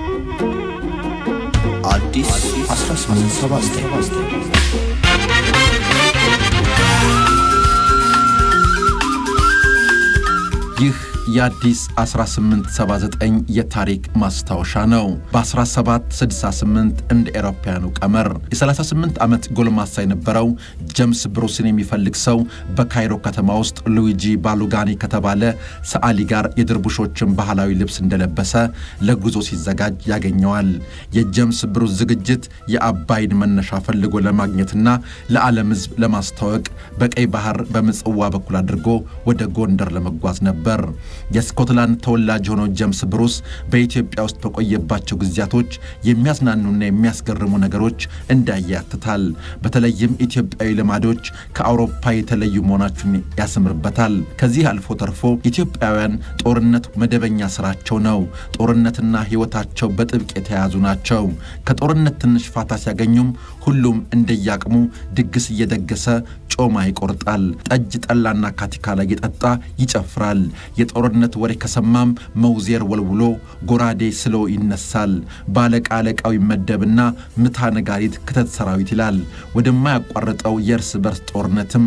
አዲስ 1879 ይህ የአዲስ 1879 የታሪክ ማስታወሻ ነው። በ1768 እንደ ኤሮፓያኑ ቀመር የ38 ዓመት ጎልማሳ የነበረው ጀምስ ብሩስን የሚፈልግ ሰው በካይሮ ከተማ ውስጥ ሉዊጂ ባሉጋኒ ከተባለ ሰዓሊ ጋር የድርቡሾችን ባህላዊ ልብስ እንደለበሰ ለጉዞ ሲዘጋጅ ያገኘዋል። የጀምስ ብሩስ ዝግጅት የአባይን መነሻ ፈልጎ ለማግኘትና ለዓለም ሕዝብ ለማስታወቅ በቀይ ባህር በምጽዋ በኩል አድርጎ ወደ ጎንደር ለመጓዝ ነበር። የስኮትላንድ ተወላጅ የሆነው ጀምስ ብሩስ በኢትዮጵያ ውስጥ በቆየባቸው ጊዜያቶች የሚያዝናኑና የሚያስገርሙ ነገሮች እንዳየ ያትታል። በተለይም ኢትዮጵያዊ ልማዶች ከአውሮፓ የተለዩ መሆናቸውን ያስምርበታል። ከዚህ አልፎ ተርፎ ኢትዮጵያውያን ጦርነት መደበኛ ስራቸው ነው። ጦርነትና ሕይወታቸው በጥብቅ የተያያዙ ናቸው። ከጦርነት ትንሽ ፋታ ሲያገኙም ሁሉም እንደያቅሙ ድግስ እየደገሰ ጮማ ይቆርጣል። ጠጅ ጠላና ካቲካላ እየጠጣ ይጨፍራል። የጦርነት ወሬ ከሰማም መውዜር ወልውሎ ጎራዴ ስሎ ይነሳል። ባለቃ አለቃው ይመደብና ምታ ነጋሪት ክተት ሰራዊት ይላል። ወደማያቋርጠው የእርስ በርስ ጦርነትም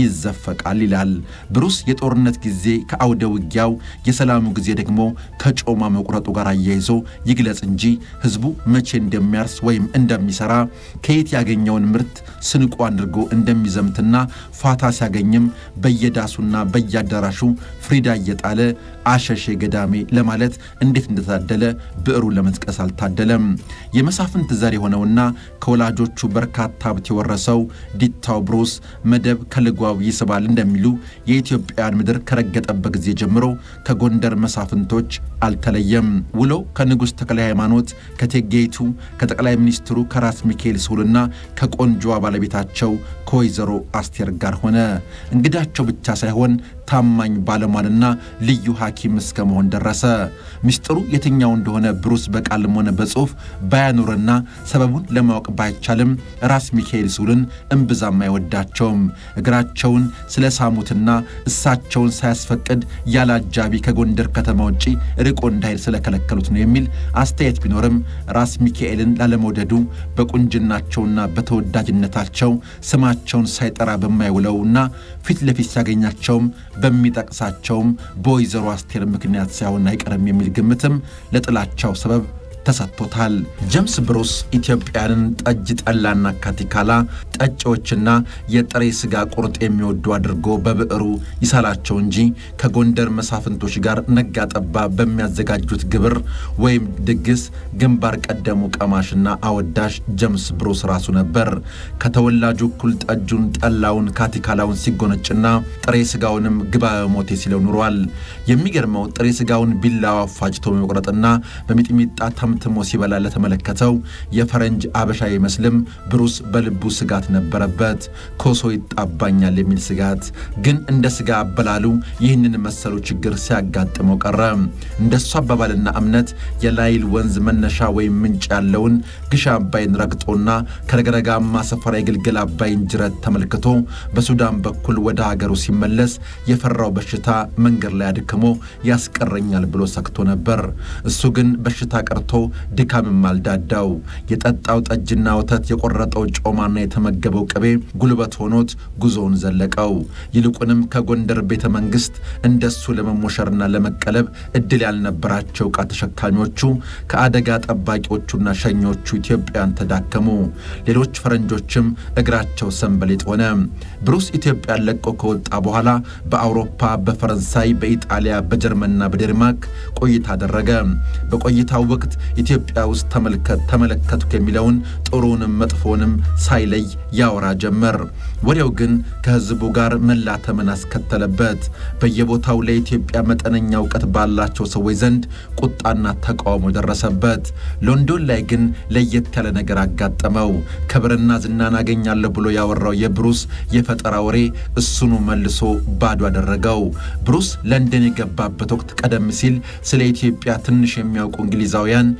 ይዘፈቃል ይላል ብሩስ። የጦርነት ጊዜ ከአውደ ውጊያው፣ የሰላሙ ጊዜ ደግሞ ከጮማ መቁረጡ ጋር አያይዞ ይግለጽ እንጂ ሕዝቡ መቼ እንደሚያርስ ወይም እንደሚሰራ ከየት ያገኘውን ምርት ስንቁ አድርጎ እንደሚዘምትና ፋታ ሲያገኝም በየዳሱና በየአዳራሹ ፍሪዳ እየጣለ አሸሼ ገዳሜ ለማለት እንዴት እንደታደለ ብዕሩን ለመጥቀስ አልታደለም። የመሳፍንት ዘር የሆነውና ከወላጆቹ በርካታ ሀብት የወረሰው ዲታው ብሩስ መደብ ከልጓው ይስባል እንደሚሉ የኢትዮጵያን ምድር ከረገጠበት ጊዜ ጀምሮ ከጎንደር መሳፍንቶች አልተለየም። ውሎ ከንጉሥ ተክለ ሃይማኖት ከቴጌይቱ ከጠቅላይ ሚኒስትሩ ከራስ ሚካኤል ስሁልና ከቆንጆዋ ባለቤታቸው ከወይዘሮ አስቴር ጋር ሆነ። እንግዳቸው ብቻ ሳይሆን ታማኝ ባለሟልና ልዩ ሐኪም እስከ መሆን ደረሰ። ሚስጥሩ የትኛው እንደሆነ ብሩስ በቃልም ሆነ በጽሑፍ ባያኖርና ሰበቡን ለማወቅ ባይቻልም ራስ ሚካኤል ስሁልን እምብዛም አይወዳቸውም። እግራቸውን ስለ ሳሙትና እሳቸውን ሳያስፈቅድ ያለ አጃቢ ከጎንደር ከተማ ውጪ ርቆ እንዳይል ስለከለከሉት ነው የሚል አስተያየት ቢኖርም ራስ ሚካኤልን ላለመውደዱ በቁንጅናቸውና በተወዳጅነታቸው ስማቸውን ሳይጠራ በማይውለውና ፊት ለፊት ሲያገኛቸውም በሚጠቅሳቸውም በወይዘሮ አስቴር ምክንያት ሳይሆን አይቀርም የሚል ግምትም ለጥላቻው ሰበብ ተሰጥቶታል። ጀምስ ብሩስ ኢትዮጵያንን ጠጅ ጠላና ካቲካላ ጠጪዎችና የጥሬ ሥጋ ቁርጥ የሚወዱ አድርጎ በብዕሩ ይሳላቸው እንጂ ከጎንደር መሳፍንቶች ጋር ነጋ ጠባ በሚያዘጋጁት ግብር ወይም ድግስ ግንባር ቀደሙ ቀማሽና አወዳሽ ጀምስ ብሩስ ራሱ ነበር። ከተወላጁ እኩል ጠጁን፣ ጠላውን፣ ካቲካላውን ሲጎነጭና ጥሬ ሥጋውንም ግባ ሞቴ ሲለው ኑሯል። የሚገርመው ጥሬ ሥጋውን ቢላዋ ፋጭቶ መቁረጥና በሚጥሚጣ ተምትሞ ሲበላ ለተመለከተው የፈረንጅ አበሻ ይመስልም ብሩስ በልቡ ስጋት ነበረበት። ኮሶ ይጣባኛል የሚል ስጋት። ግን እንደ ስጋ አበላሉ ይህንን መሰሉ ችግር ሲያጋጥመው ቀረ። እንደሱ አባባልና እምነት የናይል ወንዝ መነሻ ወይም ምንጭ ያለውን ግሽ አባይን ረግጦና ከረግረጋማ ሰፈራ የግልገል አባይን ጅረት ተመልክቶ በሱዳን በኩል ወደ ሀገሩ ሲመለስ የፈራው በሽታ መንገድ ላይ አድክሞ ያስቀረኛል ብሎ ሰግቶ ነበር። እሱ ግን በሽታ ቀርቶ ድካምም አልዳዳው። የጠጣው ጠጅና ወተት የቆረጠው ጮማና የተመገበው ቅቤ ጉልበት ሆኖት ጉዞውን ዘለቀው። ይልቁንም ከጎንደር ቤተ መንግሥት እንደሱ ለመሞሸርና ለመቀለብ እድል ያልነበራቸው ዕቃ ተሸካሚዎቹ ከአደጋ ጠባቂዎቹና ሸኞቹ ኢትዮጵያን ተዳከሙ። ሌሎች ፈረንጆችም እግራቸው ሰንበሌጥ ሆነ። ብሩስ ኢትዮጵያን ለቆ ከወጣ በኋላ በአውሮፓ፣ በፈረንሳይ፣ በኢጣሊያ፣ በጀርመንና በዴንማርክ ቆይታ አደረገ። በቆይታው ወቅት ኢትዮጵያ ውስጥ ተመለከቱ የሚለውን ጥሩንም መጥፎንም ሳይለይ ያወራ ጀመር። ወዲያው ግን ከሕዝቡ ጋር መላተምን አስከተለበት። በየቦታው ለኢትዮጵያ መጠነኛ እውቀት ባላቸው ሰዎች ዘንድ ቁጣና ተቃውሞ ደረሰበት። ሎንዶን ላይ ግን ለየት ያለ ነገር አጋጠመው። ክብርና ዝናን አገኛለሁ ብሎ ያወራው የብሩስ የፈጠራ ወሬ እሱኑ መልሶ ባዶ አደረገው። ብሩስ ለንደን የገባበት ወቅት ቀደም ሲል ስለ ኢትዮጵያ ትንሽ የሚያውቁ እንግሊዛውያን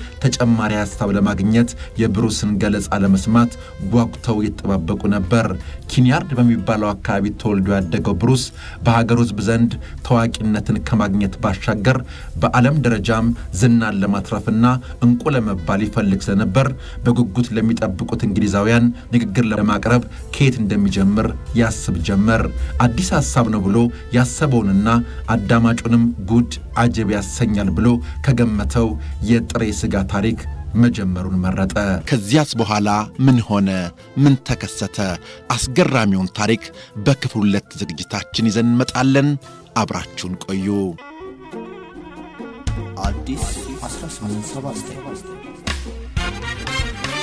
ተጨማሪ ሀሳብ ለማግኘት የብሩስን ገለጻ ለመስማት ጓጉተው የተጠባበቁ ነበር። ኪንያርድ በሚባለው አካባቢ ተወልዶ ያደገው ብሩስ በሀገር ሕዝብ ዘንድ ታዋቂነትን ከማግኘት ባሻገር በዓለም ደረጃም ዝናን ለማትረፍና እንቁ ለመባል ይፈልግ ስለነበር በጉጉት ለሚጠብቁት እንግሊዛውያን ንግግር ለማቅረብ ከየት እንደሚጀምር ያስብ ጀመር። አዲስ ሐሳብ ነው ብሎ ያሰበውንና አዳማጩንም ጉድ አጀብ ያሰኛል ብሎ ከገመተው የጥሬ ሥጋ ታሪክ መጀመሩን መረጠ። ከዚያስ በኋላ ምን ሆነ? ምን ተከሰተ? አስገራሚውን ታሪክ በክፍል ሁለት ዝግጅታችን ይዘን እንመጣለን። አብራችሁን ቆዩ። አዲስ 1879